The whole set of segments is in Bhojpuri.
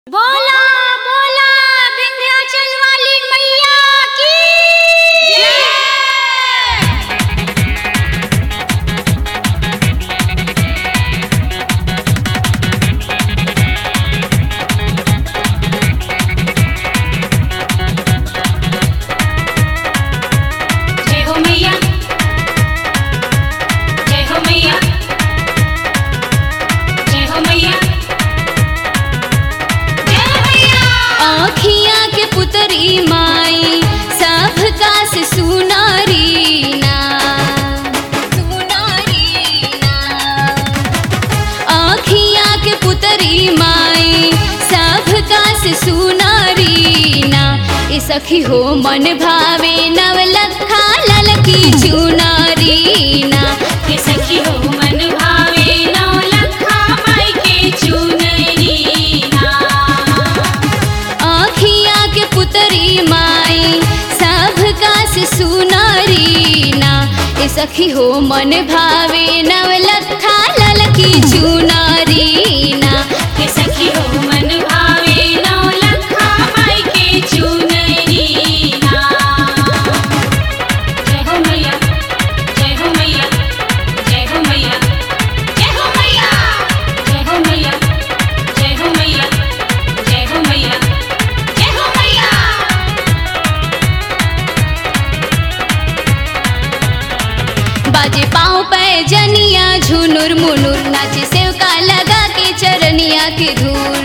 बोला बोला विंध्याचल वाली मैया की जय हो मैया जय हो मैया जय हो मैया जय हो मैया आँखिया के पुतरी माई सब का से सुनारी ना सुनारी ना आँखिया के पुतरी माई सब का से सुनारी ना ए सखी हो मन भावे नवलखा ललकी चुनारी ना के सखी हो मन भावे नौ लखा माई के चुनरी ना आँखिया के पुतरी माई सब का से सुनारी ना ए सखी हो मन भावे नवलखा ललकी चुनारी ना के सखी हो मन भावे नौ लखा माई के चुनरी ना जय हो मैया जय हो मैया जय हो मैया जय हो मैया जय हो मैया जय हो मैया जय हो मैया जय हो मैया बाजे पाँव पे जनिया झुनुर मुनुर नाचे सेवका लगा के चरनिया के धूल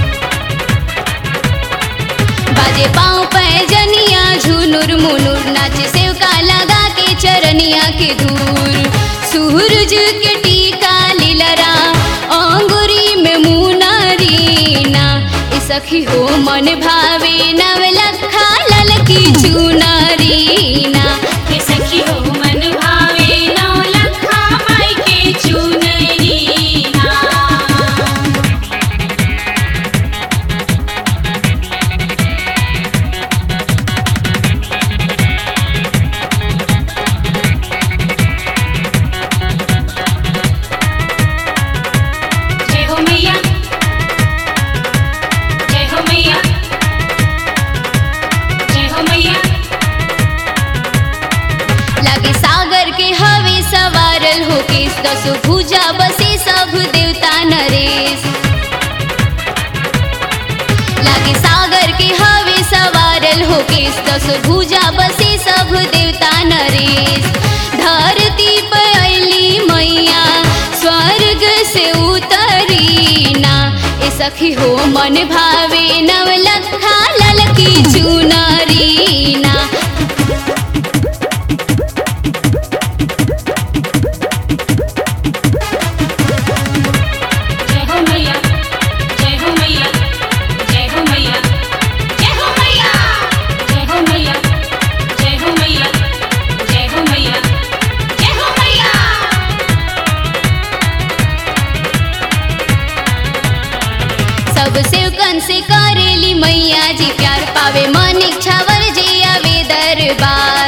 बाजे पाँव पे जनिया झुनुर मुनुर नाचे सेवका लगा के चरनिया के धूल सूरज के टीका लीलरा अंगुरी में मुनारी ना ए सखी हो मन भावे नवलखा ललकी चुनारी ना के सखी हो मन भावे नौ लखा माई के चुनरी ना जय हो मैया जय हो मैया जय हो मैया लागे सागर के हवे सवारल होके दस भुजा बसे सब देवता नरेश लागे सागर के हवे सवारल होके दस भुजा बसे सब देवता नरेश धरती पर अली मैया स्वर्ग से उतरी ना ए सखी हो मन भावे नवलखा ललकी चुनारी ना जय हो मैया जय हो मैया जय हो मैया जय हो मैया जय हो मैया जय हो मैया जय हो मैया जय हो मैया सब सेवकन से करेली मैया जी प्यार पावे मन इच्छावर जे आवे दरबार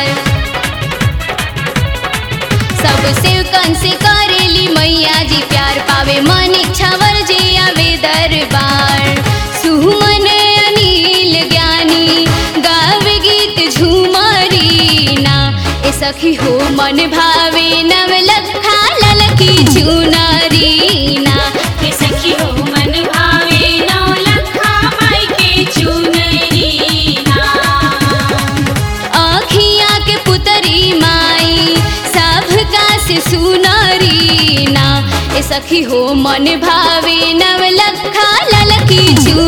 सब सेवकन से करेली मैया जी प्यार पावे मन इच्छावर जे आवे दरबार सुमन अनिल ज्ञानी गावे गीत झूमरी ना ए सखी हो मन भावे नवलखा ललकी चुनारी ना के सखी हो मन भावे नौ लखा माई के चुनरी ना आँखिया के पुतरी माई सब का से सुनारी ना ए सखी हो मन भावे नवलखा ललकी चू